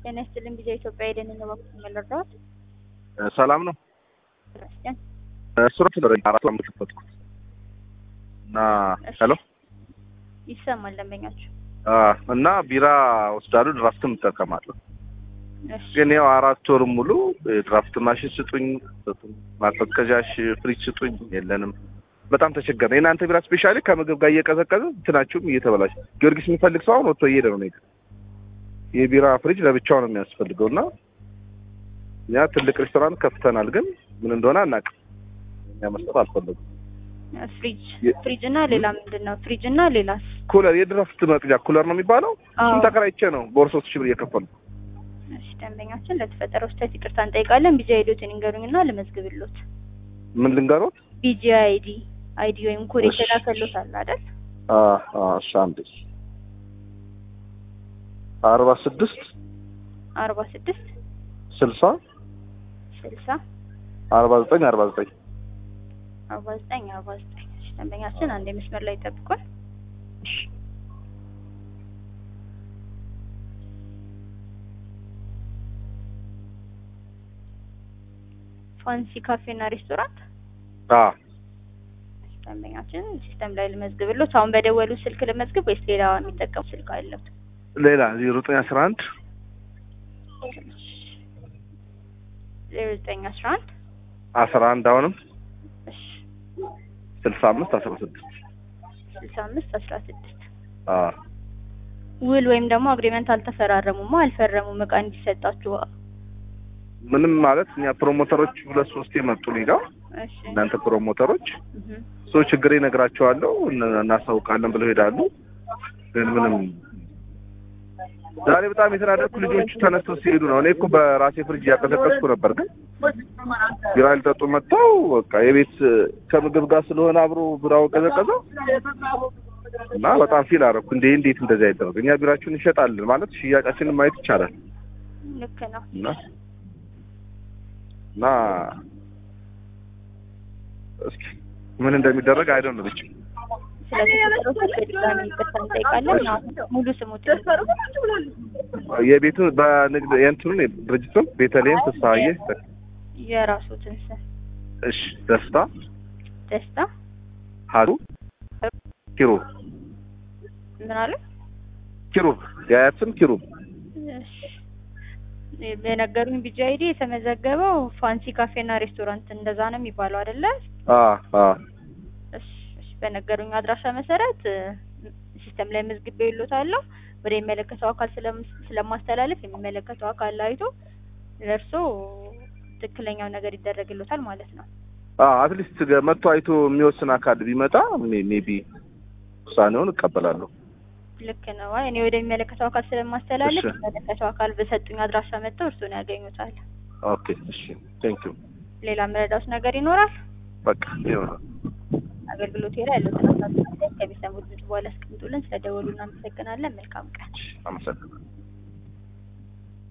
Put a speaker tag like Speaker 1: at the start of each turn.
Speaker 1: ጤና ይስጥልኝ ጊዜ ኢትዮጵያ ሄደን በኩል መለርዳት
Speaker 2: ሰላም ነው።
Speaker 1: ክርስቲያን
Speaker 2: ሱረት ነው አራት አምስት ከፈትኩት እና ሄሎ
Speaker 1: ይሰማል ደንበኛችሁ
Speaker 2: አ እና ቢራ ወስዳሉ ድራፍትም እጠቀማለሁ።
Speaker 1: እሺ
Speaker 2: ግን ያው አራት ወር ሙሉ ድራፍት ማሽን ስጡኝ፣ ማቀዝቀዣሽ ፍሪጅ ስጡኝ፣ የለንም። በጣም ተቸገረ። የእናንተ ቢራ ስፔሻሊ ከምግብ ጋር እየቀዘቀዘ እንትናችሁም እየተበላሽ ጊዮርጊስ የሚፈልግ ሰው አሁን ወጥቶ እየሄደ ነው። ነገር የቢራ ፍሪጅ ለብቻው ነው የሚያስፈልገው እና እኛ ትልቅ ሬስቶራንት ከፍተናል፣ ግን ምን እንደሆነ አናውቅም። እኛ መስጠት አልፈለጉም።
Speaker 1: ፍሪጅ
Speaker 2: የ-
Speaker 1: ፍሪጅ እና ሌላ ምንድን ነው? ፍሪጅ እና ሌላስ?
Speaker 2: ኩለር የድራፍት መቅጃ ኩለር ነው የሚባለው። እሱም
Speaker 1: አዎ።
Speaker 2: ተከራይቼ ነው በወር ሶስት ሺህ ብር እየከፈሉ
Speaker 1: እሺ ደንበኛችን ለተፈጠረው ስህተት ይቅርታ እንጠይቃለን። ቢጂ አይዲዎትን ይንገሩኝና ልመዝግብሎት።
Speaker 2: ምን ልንገሮት?
Speaker 1: ቢጂ አይዲ አይዲ ወይም ኮድ
Speaker 2: እሺ።
Speaker 1: የተላከሎት አለ አይደል?
Speaker 2: አ አ እሺ አንዴ አርባ ስድስት
Speaker 1: አርባ ስድስት
Speaker 2: ስልሳ
Speaker 1: ስልሳ
Speaker 2: አርባ ዘጠኝ አርባ ዘጠኝ
Speaker 1: አርባ ዘጠኝ አርባ ዘጠኝ እሺ ደንበኛችን አንድ መስመር ላይ ይጠብቁን። ፋንሲ ካፌና ሬስቶራንት
Speaker 2: አ
Speaker 1: ደንበኛችን ሲስተም ላይ ልመዝግብሎት። አሁን በደወሉ ስልክ ልመዝግብ ወይስ ሌላ የሚጠቀሙ ስልክ አለው?
Speaker 2: ሌላ ዜሮ ዘጠኝ አስራ አንድ
Speaker 1: ዜሮ ዘጠኝ አስራ አንድ
Speaker 2: አስራ አንድ አሁንም
Speaker 1: እሺ
Speaker 2: ስልሳ አምስት አስራ ስድስት
Speaker 1: ስልሳ አምስት አስራ ስድስት
Speaker 2: አ
Speaker 1: ውል ወይም ደግሞ አግሪመንት አልተፈራረሙማ አልፈረሙም እቃ እንዲሰጣችሁ።
Speaker 2: ምንም ማለት እኛ ፕሮሞተሮች ሁለት ሶስት የመጡ እኔ ጋር
Speaker 1: እሺ
Speaker 2: እናንተ ፕሮሞተሮች
Speaker 1: እህ
Speaker 2: ሰው ችግር ይነግራቸዋለሁ እነ- እናሳውቃለን ብለው ይሄዳሉ። ግን ምንም ዛሬ በጣም የተናደድኩ ልጆቹ ተነስተው ሲሄዱ ነው። እኔ እኮ በራሴ ፍሪጅ እያቀዘቀዝኩ ነበር፣ ግን ቢራ ሊጠጡ መጥተው በቃ የቤት ከምግብ ጋር ስለሆነ አብሮ ቢራው ቀዘቀዘው እና በጣም ፊል አደረኩ። እንዴ እንዴት እንደዚህ አይደረግ? እኛ ቢራችሁን እንሸጣለን ማለት ሽያጫችንን ማየት ይቻላል።
Speaker 1: ልክ ነው።
Speaker 2: እና እና እስኪ ምን እንደሚደረግ አይደለም ብቻ
Speaker 1: ስለተፈጠረው ችግር ድጋሚ ይቅርታ እንጠይቃለን። አሁን ሙሉ ስሙት
Speaker 2: የቤቱ በንግድ የእንትኑን ድርጅቱን ቤተልሔም ፍስሀዬ
Speaker 1: የራሱትን ስም
Speaker 2: እሺ ደስታ
Speaker 1: ደስታ
Speaker 2: ሀዱ ኪሩብ
Speaker 1: ምን አለ?
Speaker 2: ኪሩብ የአያት ስም ኪሩብ
Speaker 1: እሺ የነገሩኝ ቢጂ አይዲ የተመዘገበው ፋንሲ ካፌና ሬስቶራንት እንደዛ ነው የሚባለው አይደለ?
Speaker 2: አ አ
Speaker 1: እሺ እሺ፣ በነገሩኝ አድራሻ መሰረት እ፣ ሲስተም ላይ መዝግቤ ይሎታለሁ። ወደ የሚመለከተው አካል ስለም- ስለማስተላለፍ የሚመለከተው አካል አይቶ ለእርሶ ትክክለኛው ነገር ይደረግሎታል ማለት ነው።
Speaker 2: አ አትሊስት መጥቶ አይቶ የሚወስን አካል ቢመጣ ሜቢ ውሳኔውን እቀበላለሁ።
Speaker 1: ልክ ነው። አይ እኔ ወደ የሚመለከተው አካል ስለማስተላለፍ
Speaker 2: እሺ።
Speaker 1: የሚመለከተው አካል በሰጡኝ አድራሻ መጥተው እርሱን ያገኙታል።
Speaker 2: ኦኬ እሺ ቴንክ ዩ
Speaker 1: ሌላ መረዳት ነገር ይኖራል?
Speaker 2: በቃ ይሆናል።
Speaker 1: አገልግሎት ላይ ያለው ተነሳሽነት ከሚሰሙት ድምጽ በኋላ አስቀምጡልን። ስለደወሉ እናመሰግናለን። መልካም ቀን።
Speaker 2: አመሰግናለሁ።